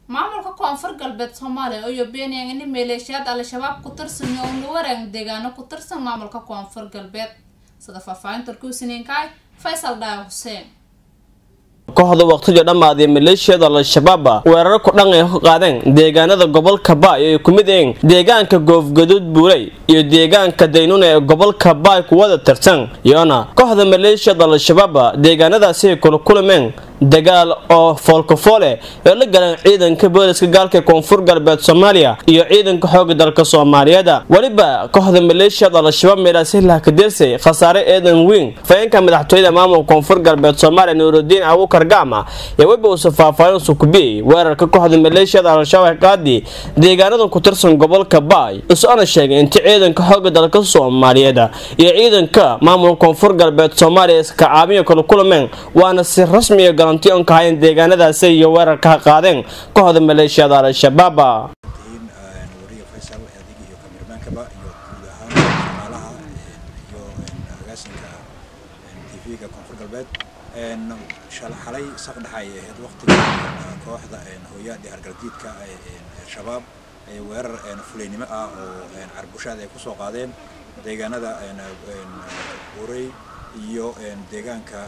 maamulka koonfur galbeed soomaaliya iyo beeniyang ini maleeshiyaad al-shabaab ku tirsan iyo una wareeg deegaano ku tirsan maamulka koonfur galbeed sida faahfaahinta warkuusiniinkaay faysal dhaaya xuseen kooxda waqtiga dhammaaday maleeshiyada al-shabaaba weeraro ku dhan ay ka qaadeen deegaanada gobolka baay ay ku mid yihiin deegaanka goofgaduud buuley iyo deegaanka daynuna ee gobolka baay kuwada tirsan iyona kooxda maleeshiyada al-shabaaba deegaanadaasi ay kula kulameen dagaal oo foolkafoole ee la galeen ciidanka booliska gaalka koonfur galbeed soomaaliya iyo ciidanka xooga dalka soomaaliyeed weliba kooxda maleeshiyada al-shabaab meelaasilah kadersay khasaare eedan weyn fayeenka madaxtooyada maamulka koonfur galbeed soomaaliya nuurudiin abuukar gacma ee weliba uusa faahfaahin sukubiyey weerarka kooxda maleeshiyada al-shabaab qaadi deegaanada ku tirsan gobolka baay is-ona sheegay inta ciidanka xooga dalka soomaaliyeed iyo ciidanka maamulka koonfur galbeed soomaaliya iska caabiya kala kulameen waana si rasmiya garanti on kahayn deegaanadaasi iyo weerarka ha qaadeen kooxda maleeshiyada al-shabaab wariga faysal adig iyo kamirmaankaba iyo guud ahaan shaqaalaha iyo agaasinka tv-ga koonfur galbeed xalay saqdhexa ay ahayd waqtiga kooxda hooyaadii hargaljiidka shabaab ay weerar fulaynimo ah oo carbushaad ay kusoo qaadeen deegaanada burey iyo deegaanka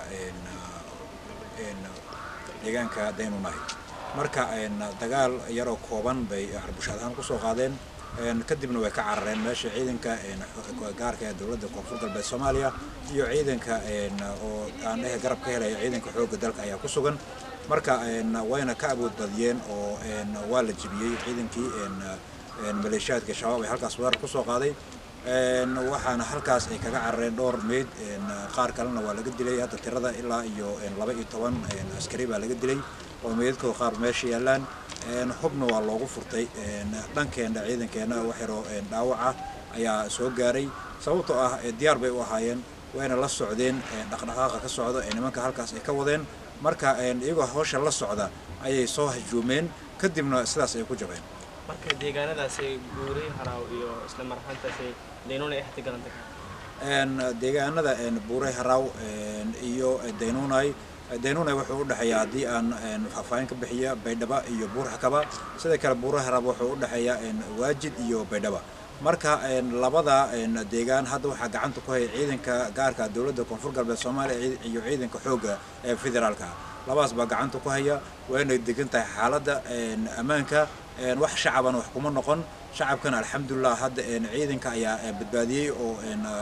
deegaanka daynunahay marka dagaal yaroo kooban bay carbushaad ahaan kusoo qaadeen kadibna way ka carareen meesha ciidanka gaarka ee dowladda koonfur galbeed soomaaliya iyo ciidanka oo aan dhehe garab ka helaya ciidanka xoogga dalka ayaa ku sugan marka wayna ka awood badiyeen oo waa la jebiyey ciidankii maleeshiyaadka shabaab ay halkaas weerar kusoo qaaday waxaana halkaas ay kaga carareen dhowr meyd qaar kalena waa laga dilay hadda tirada ilaa iyo laba iyo toban askari baa laga dilay oo meydadkooda qaar meesha yaalaan hubna waa loogu furtay dhankeena ciidankeena waxyaroo dhaawaca ayaa soo gaaray sababtoo ah diyaar bay u ahaayeen wayna la socdeen dhaqdhaqaaqa ka socda ee nimanka halkaas ay ka wadeen marka iyagoo hawsha la socda ayay soo hajuumeen kadibna sidaas ay ku jabeen marka deegaanadaasi guuray haraaw iyo isla marxantaasi daynuna ay xati galantay deegaanada buuray haraaw iyo daynunay daynunay wuxuu u dhexeeyaa haddii aan faahfaahin ka bixiya baydhaba iyo buurxakaba sidoo kale buuray haraab wuxuu u dhexeeyaa waajid iyo baydhaba marka labada deegaan hadda waxaa gacanta ku haya ciidanka gaarka dowladda koonfur galbeed soomaaliya iyo ciidanka xoogga ee federaalka labadaas baa gacanta ku haya wayna degan tahay xaaladda ammaanka wax shacabana wax kuma noqon shacabkana alxamdulilah hadda ciidanka ayaa badbaadiyey oo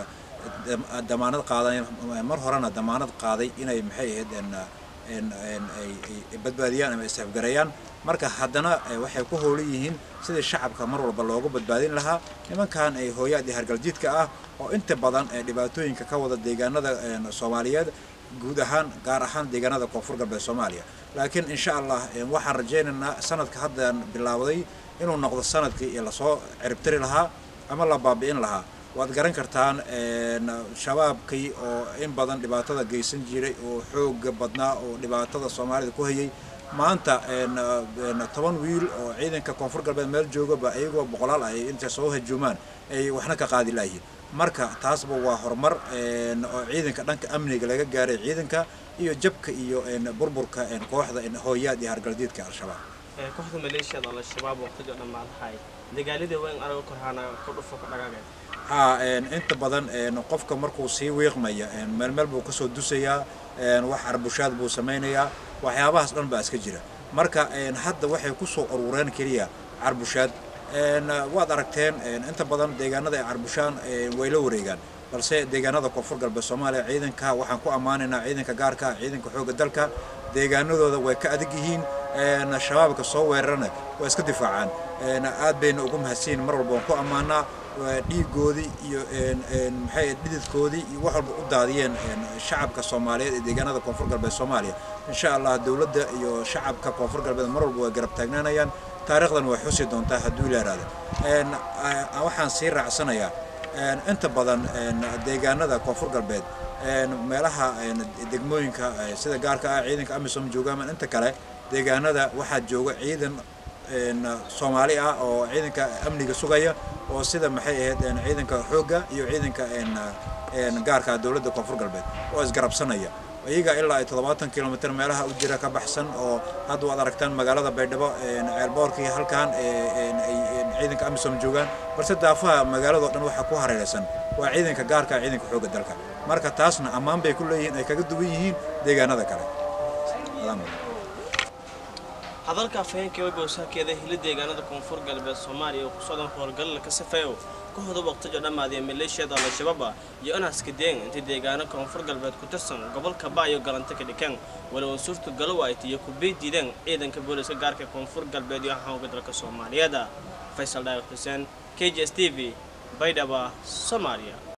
damaanad qaaday mar horena damaanad qaaday inay maxay ahayd ay badbaadiyaan ama isafgareeyaan marka haddana waxay ku howlan yihiin sidii shacabka mar walba loogu badbaadin lahaa nimankan ay hooyaadii hargaljiidka ah oo inta badan dhibaatooyinka ka wada deegaanada soomaaliyeed guud ahaan gaar ahaan deegaanada koonfur galbeed soomaaliya laakiin insha allah waxaan rajaynaynaa sanadka haddan bilaawday inuu noqdo sanadkii lasoo ciribtiri lahaa ama la baabi'in lahaa waad garan kartaan shabaabkii oo in badan dhibaatada geysan jiray oo xooga badnaa oo dhibaatada soomaalida ku hayay maanta toban wiil oo ciidanka koonfur galbeed meel joogaba iyagoo boqolaal ay intay soo hajuumaan ay waxna ka qaadi layihiin marka taasba waa horumar oo ciidanka dhanka amniga laga gaaray ciidanka iyo jabka iyo burburka kooxda hooyaad iyo hargaldiidka al-shabaab kooxda maleeshiyada al-shabaab waqtiga dhammaadahay dagaaladii weyn araga korhaana ku dhufo ka dhagaageen haa inta badan qofka markuu sii wiiqmaya meel meel buu kasoo dusayaa wax arbushaad buu samaynayaa waxyaabahaas dhan baa iska jira marka hadda waxay kusoo urureen keliya carbushaad waad aragteen inta badan deegaanada ay carbushaan way la wareegaan balse deegaanada koonfur galbeed soomaaliya ciidanka waxaan ku ammaanaynaa ciidanka gaarka ciidanka xoogga dalka deegaanadooda way ka adag yihiin shabaabka soo weerarana way iska difaacaan aad bayna ugu mahadsiin mar walba waan ku ammaanaa dhiigoodii iyo maxay dhididkoodii iyo wax walba u daadiyeen shacabka soomaaliyeed ee deegaanada koonfur galbeed soomaaliya insha allah dowladda iyo shacabka koonfur galbeed mar walba way garab taagnaanayaan taariikhdan way xusi doontaa hadduu ilaaraada waxaan sii raacsanayaa inta badan deegaanada koonfur galbeed meelaha degmooyinka sida gaarka ah ciidanka amisom joogaan inta kale deegaanada waxaa jooga ciidan soomaali ah oo ciidanka amniga sugaya oo sida maxay ahayd ciidanka xoogga iyo ciidanka gaarka dowladda koonfur galbeed oo isgarabsanaya iyaga ilaa ay toddobaatan kilomitr meelaha u jira ka baxsan oo hadda waad aragtaan magaalada baydhabo ceelboorkii halkan ciidanka amisom joogaan balse daafaha magaaladao dhan waxaa ku hareeraysan waa ciidanka gaarka ciidanka xoogga dalka marka taasna ammaan bay ku leeyihiin ay kaga duwan yihiin deegaanada kale hadalka afhayeenka webowsaakeeda hili deegaanada koonfur galbeed soomaaliya oo kusocdan howlgalala ka safeeyo ka hoda waqtijo dhammaadee maleeshiyada al-shabaaba iyo inaskadeen intay deegaano koonfur galbeed ku tirsan gobolka baayo galanta ka dhikeen walow suurta galow ay tiyo ku bay diideen ciidanka booliska gaarka koonfur galbeed iyo xooga dalka soomaaliyeed faysal dhaayir xuseen k j s t v baydhaba soomaaliya